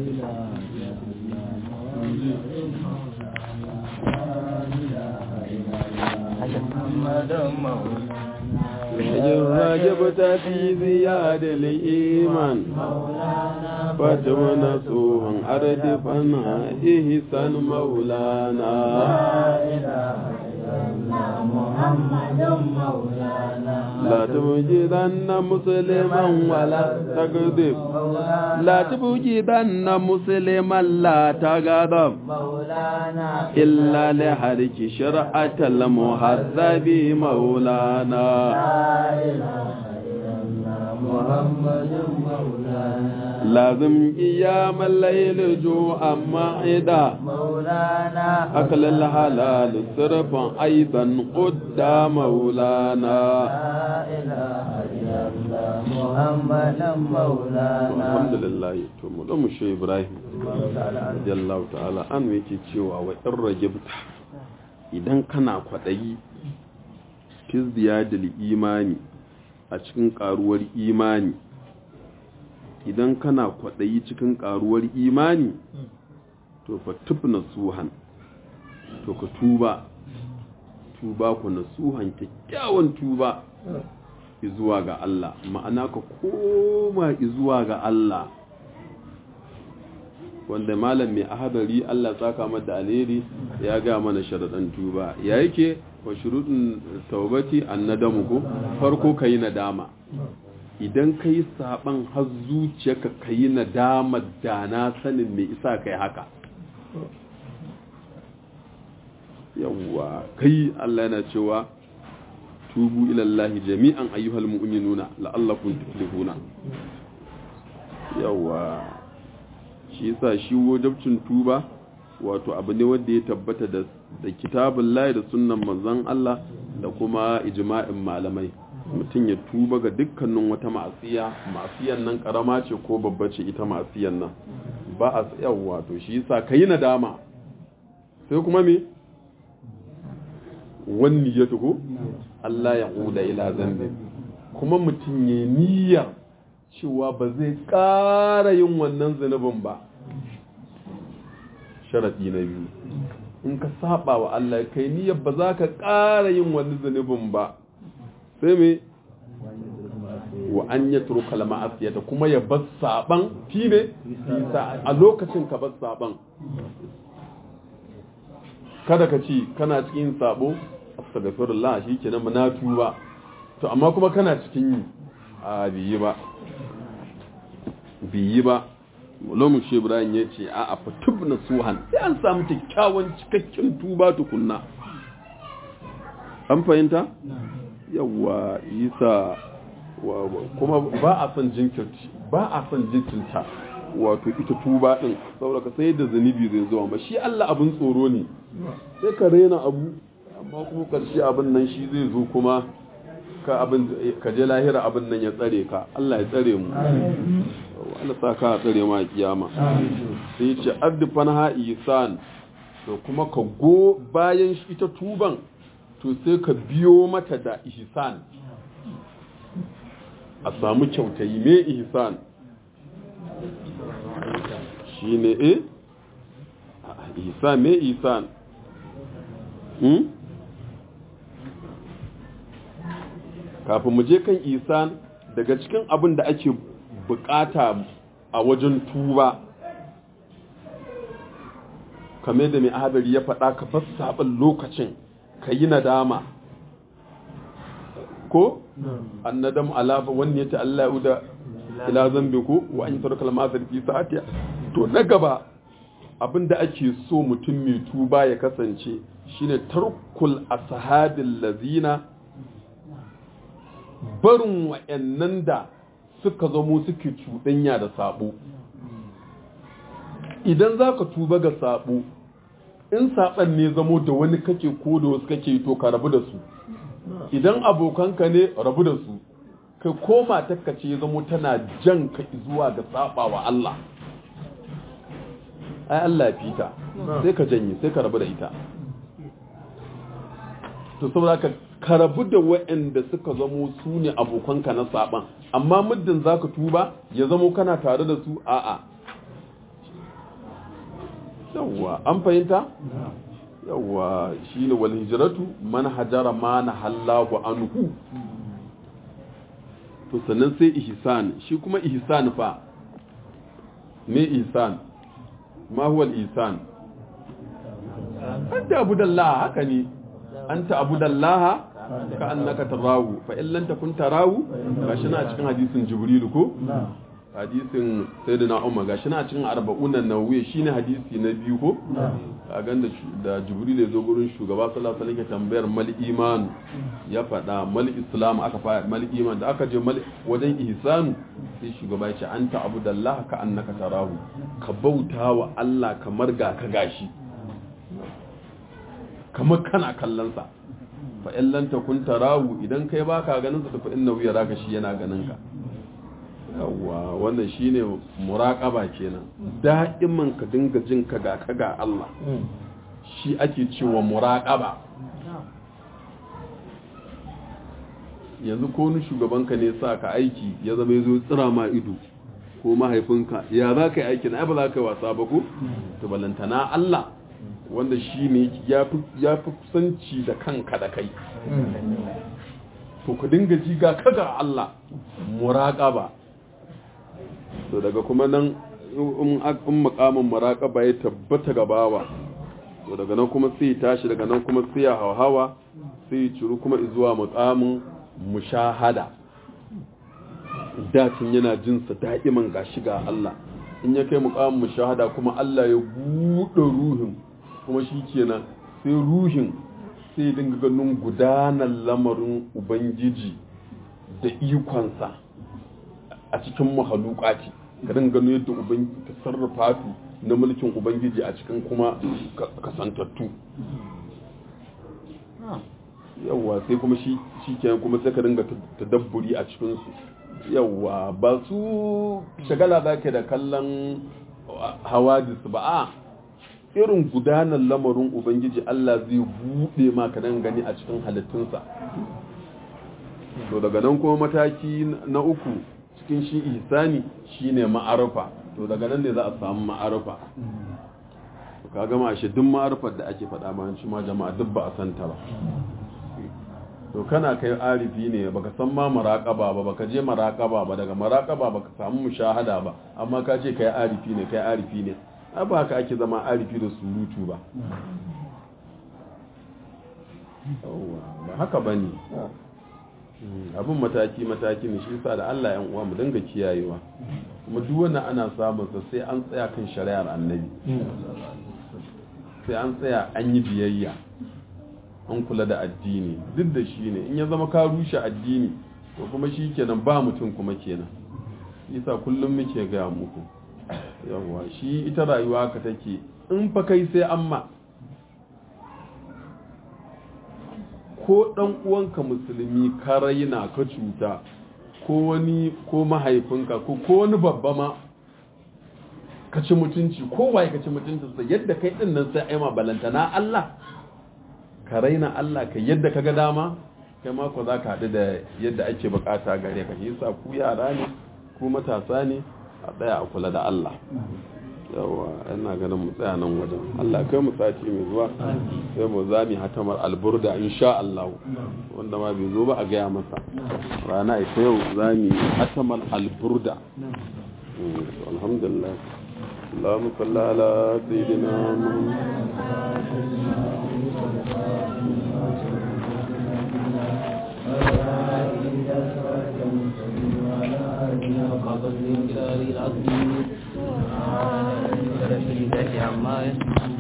إن رجبت في زياد الإيمان فتون سوء أردفا إحسان مولانا لا تبجدن مسلما ولا تغضب لا تبجدن مسلما لا تغضب إلا لحرك شرعة المهذب مولانا لازم قيام الليل جوعا معدا مولانا أكل الحلال صرفا أيضا قدام مولانا لا إله إلا الله محمدا مولانا alhamdulillah to mu dan mu shi Ibrahim radiyallahu ta'ala an yake cewa wa in ragibta idan kana kwadayi fi ziyadil imani a cikin karuwar imani idan kana kwadayi cikin karuwar imani to fa tubna suhan to ka tuba tuba ku nasuhan kyakkyawan tuba izuwa ga Allah ma'ana ka koma izuwa ga Allah wanda malam mai ahadari Allah tsaka mata alheri ya ga mana sharadan tuba ya yake wa shurudin taubati annadamu ko farko kai nadama idan kai saban har zuciyarka kai nadama da na sanin me isa kai haka yawwa kai Allah yana cewa tubu ilallahi jami'an ayyuhal mu'minuna la'allakum tuflihuna yawa shi yasa shi wajibcin tuba wato abu ne wanda ya tabbata da da kitabun lahi da sunnan manzon Allah da kuma ijma'in malamai mutum ya tuba ga dukkanin wata ma'asiya ma'asiyan nan karama ce ko babba ce ita ma'asiyan nan ba a yawa to shi yasa kai nadama sai kuma me wani ya tuko Allah ya ƙuda ila zambi kuma mutum ya niyyar cewa ba zai ƙara yin wannan zunubin ba sharaɗi na biyu in ka saba wa Allah kai niyyar ba za ka ƙara yin wani zunubin ba sai me wa an ya turu kalama asiyata kuma ya bar saban fi ne a lokacin ka bar saban kada ka ci kana cikin sabo astaghfirullah shikenan na tuba to amma kuma kana cikin yi a biyi ba biyi ba lomu shi ibrahim ya ce a afa tubna suhan sai an samu kyakkyawan cikakken tuba tukunna an fahimta yawa isa kuma ba a son jinkirci ba a son jinkirta wato ita tuba din saboda ka sai da zunubi zai zuwa ba shi Allah abin tsoro ne sai ka rena abu amma kuma karshe abin nan shi zai zo kuma ka abin ka je lahira abin nan ya tsare ka Allah ya tsare mu Allah sa ka tsare ma kiyama sai ce addifan ha isan to kuma ka go bayan shi ita tuban to sai ka biyo mata da ihsan a samu kyautayi me ihsan shine eh ihsan me ihsan hmm? kafin mu je kan isan daga cikin abin da ake bukata a wajen tuba kamar da mai ahadari ya faɗa ka bar saɓin lokacin ka yi nadama ko an nadam alafa wani ya ce Allah ya da ila zambi ko wa an yi sarrafa lamazar fi sa'atiya to na gaba abin da ake so mutum mai tuba ya kasance shine tarkul ashabil lazina barin wa'annan da suka zamo suke cuɗanya da sabo idan za ka tuba ga sabo in saɓan ne zamo da wani kake ko da wasu kake to ka rabu da su idan abokanka ne rabu da su kai ko matakka ce zamo tana jan ka zuwa ga saba wa Allah ai Allah fita sai ka janye sai ka rabu da ita to saboda ka ka rabu da waɗanda suka zamo su ne abokanka na saban amma muddin za ka tuba ya zamo kana tare da su a'a yawwa an fahimta yawwa shine wal hijratu man hajara ma nahallahu anhu to sannan sai ihsan shi kuma ihsan fa me ihsan ma huwa al ihsan anta abudallah haka ne anta abudallah ka annaka tarawu fa in lam takun tarawu gashi na cikin hadisin jibril ko hadisin sayyidina umar gashi na cikin arba'unan nawawi shine hadisi na biyu ko a ganda da jibril ya zo gurin shugaba sallallahu alaihi wasallam tambayar mal iman ya faɗa mal islam aka fara mal iman da aka je mal wajen ihsanu sai shugaba ya ce anta abudallah ka annaka tarahu ka bauta wa Allah kamar ga ka gashi kamar kana kallon sa fa in lam takun tarahu idan kai baka ganin sa fa innahu yaraka shi yana ganin ka yawa wannan shine muraqaba kenan da'iman ka dinga jin ka ga ka ga Allah shi ake cewa muraqaba yanzu ko ni shugabanka ne sa ka aiki ya zama yazo tsira ma ido ko mahaifinka ya za ka yi aikin ai ba za ka yi wasa ba ko to balantana Allah wanda shi ne ya fi kusanci da kanka da kai to ka dinga ji ga kaga Allah muraqaba to daga kuma nan in makamin muraqaba ya tabbata ga bawa to daga nan kuma sai tashi daga nan kuma sai ya hawa sai ciru kuma zuwa makamin mushahada dacin yana jinsa da'iman gashi ga Allah in ya kai mukamin mushahada kuma Allah ya buɗe ruhin kuma shi kenan sai ruhin sai dinga ganin gudanar lamarin ubangiji da ikonsa a cikin mahalukati ka dinga ganin yadda ubangiji ta sarrafa na mulkin ubangiji a cikin kuma kasantattu yawwa sai kuma shi kenan kuma sai ka dinga tadabburi a cikinsu yawwa ba su shagala za ke da kallon hawadis ba a irin gudanar lamarin ubangiji Allah zai buɗe maka nan gani a cikin halittunsa to daga nan kuma mataki na uku cikin shi ihsani shine ma'arufa to daga nan ne za a samu ma'arufa ka gama shi duk ma'arufar da ake faɗa ma shi ma jama'a duk ba a santa ba to kana kai arifi ne baka san ma maraqaba ba baka je maraqaba ba daga maraqaba baka samu mushahada ba amma ka ce kai arifi ne kai arifi ne ba haka ake zama arifi da surutu ba ba haka ba ne abin mataki-mataki ne shi sa da Allah yan uwa mu dinga kiyayewa kuma duk wannan ana samun sa sai an tsaya kan shari'ar annabi sai an tsaya an yi biyayya an kula da addini duk da shi ne in ya zama ka rushe addini to kuma shi kenan ba mutum kuma kenan isa kullum muke gaya muku yawwa shi ita rayuwa ka take in fa kai sai amma ko dan uwanka musulmi ka raina ka cuta ko wani ko mahaifinka ko ko wani babba ma ka ci mutunci ko waye ka ci mutuncinsa yadda kai din nan sai aima balantana Allah ka raina Allah ka yadda ka ga dama kai ma ko za ka haɗu da yadda ake bukata gare ka yasa ku yara ne ku matasa ne a tsaya a kula da Allah yawa ina ganin mu tsaya nan wajen Allah kai mu sati mai zuwa sai mu zami hatamar alburda insha Allah wanda ma bai zo ba a gaya masa rana ita yau zami hatamar alburda alhamdulillah اللهم صل على سيدنا محمد